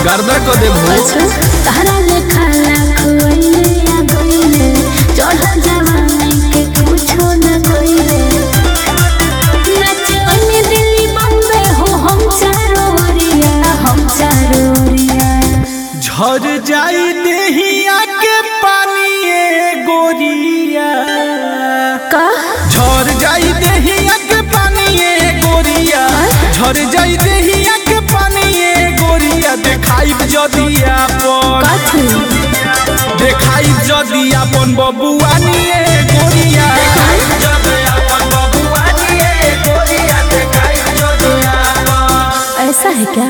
गर्दा को दे भो अच्छा तारा लेखा लाख वैले या गईले चढ़ जवानी के कुछो न कइले नचवनी दिल्ली बम्बे हो हम चारो ओरिया हम चारो ओरिया झर जाई देहिया के पानी ए गोरिया का झर जाई देहिया के पानी ए गोरिया झर जाई देहिया के पानी ए गोरिया देखाई जदी आपन कथी देखाई जदी आपन बबुआनी ए गोरिया देखाई जदी आपन बबुआनी ए गोरिया देखाई जदी आपन ऐसा है क्या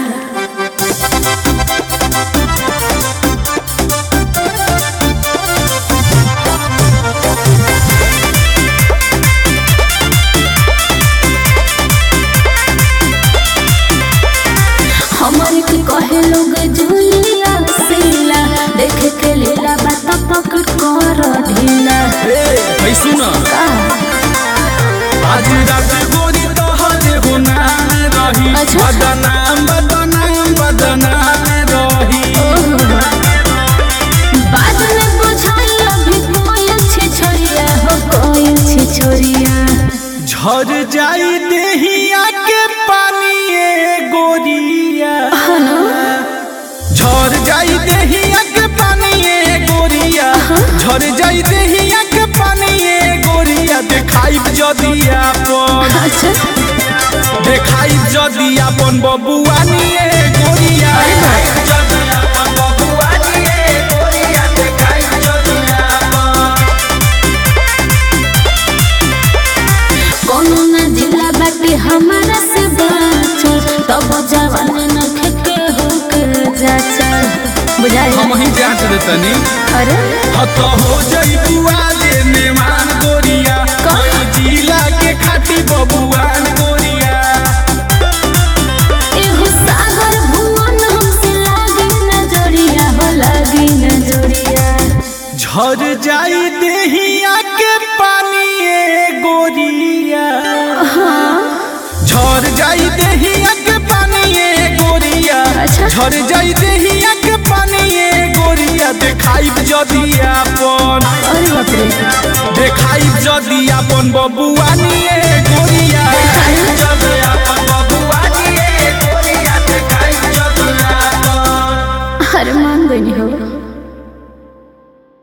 हमारे के कहे लोग जुलिया सीला देख के लीला बात पकड़ कर ढीला ए भाई सुना का आज रात गोरी तोहर गुनाह रही अच्छा। बदनाम बदनाम बदनाम रही बाद में बुझाई अभी कोई अच्छी छोरिया हो कोई अच्छी छोरिया झर जाई देहिया के पानी ए गोरिया झर जाई देहिया के पानी ए गोरिया झर जाई देहिया के पानी ए गोरिया देखाई जदी आपन अच्छा देखाई जदी आपन बबुआनी ए गोरिया देखाई जदी आपन बबुआनी ए गोरिया देखाई जदी आपन कोनो न जिला बाटे हमारा से बाचल तब जवान न खेके हो के जाचा बुझाई हम ही जांच देतनी अरे हत हो जई बुआ ले मेहमान गोरिया कोई जिला के खाटी बबुआन गोरिया एगो सागर भुवन हमसे लागे नजरिया हो लागे नजरिया झर जाई देहिया के पानी ए गोरिया झर जाई देहिया के पानी ए गोरिया अच्छा। झर जाई देहिया के पानी ए गोरिया देखाई जदी आपन अरे बाप रे देखाई जदी आपन बबुआनी ए गोरिया देखाई जदी आपन बबुआनी ए गोरिया देखाई जदी आपन अरे मान गई हो